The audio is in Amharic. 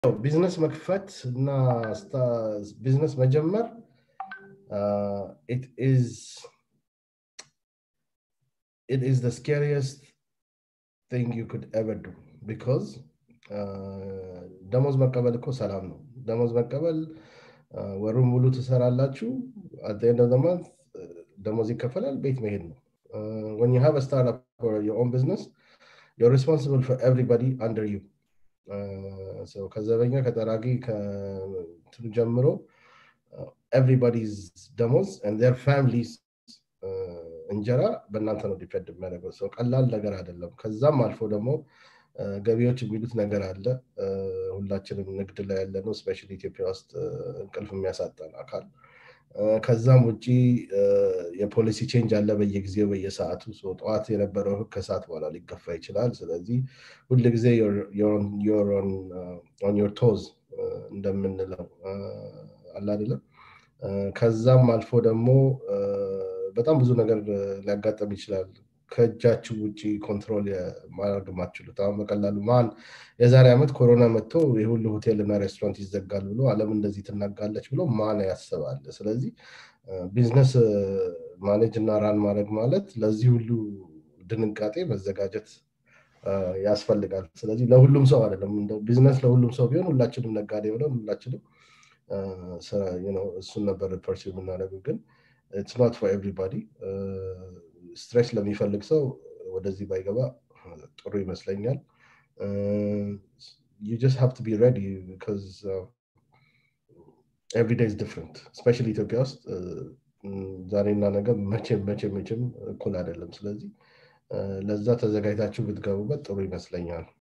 ቢዝነስ መክፈት እና ቢዝነስ መጀመር it is the scariest thing you could ever do because ደሞዝ መቀበል እኮ ሰላም ነው ደሞዝ መቀበል ወሩን ሙሉ ትሰራላችሁ አደንደ ዘማንት ደሞዝ ይከፈላል ቤት መሄድ ነው when you have a startup or your own business you're responsible for everybody under you ከዘበኛ ከጠራጊ ከትሉ ጀምሮ ኤቭሪባዲዝ ደሞዝ ር ፋሚሊስ እንጀራ በእናንተ ነው ዲፔንድ የሚያደርገው ሰው ቀላል ነገር አይደለም ከዛም አልፎ ደግሞ ገቢዎች የሚሉት ነገር አለ ሁላችንም ንግድ ላይ ያለ ነው ስፔሻ ኢትዮጵያ ውስጥ እንቅልፍ የሚያሳጣን አካል ከዛም ውጭ የፖሊሲ ቼንጅ አለ በየጊዜው በየሰዓቱ ጠዋት የነበረው ህግ ከሰዓት በኋላ ሊገፋ ይችላል ስለዚህ ሁል ጊዜ ኦን ዮር ቶዝ እንደምንለው አለ አይደለም ከዛም አልፎ ደግሞ በጣም ብዙ ነገር ሊያጋጠም ይችላል ከእጃችሁ ውጭ ኮንትሮል ማድረግ ማችሉት አሁን በቀላሉ ማን የዛሬ ዓመት ኮሮና መጥቶ የሁሉ ሆቴል እና ሬስቶራንት ይዘጋል ብሎ አለም እንደዚህ ትናጋለች ብሎ ማን ያስባል ስለዚህ ቢዝነስ ማኔጅ እና ራን ማድረግ ማለት ለዚህ ሁሉ ድንጋጤ መዘጋጀት ያስፈልጋል ስለዚህ ለሁሉም ሰው አይደለም ቢዝነስ ለሁሉም ሰው ቢሆን ሁላችንም ነጋዴ ብለን ሁላችንም እሱን ነበር ፐርሲ የምናደርገው ግን ኢትስ ኖት ፎር ኤቭሪባዲ ስትሬስ ለሚፈልግ ሰው ወደዚህ ባይገባ ጥሩ ይመስለኛል you just have to be ready because uh, every day is different especially ኢትዮጵያ ውስጥ ዛሬና ነገ መቼም መቼም መቼም እኩል አይደለም ስለዚህ ለዛ ተዘጋጅታችሁ ብትገቡበት ጥሩ ይመስለኛል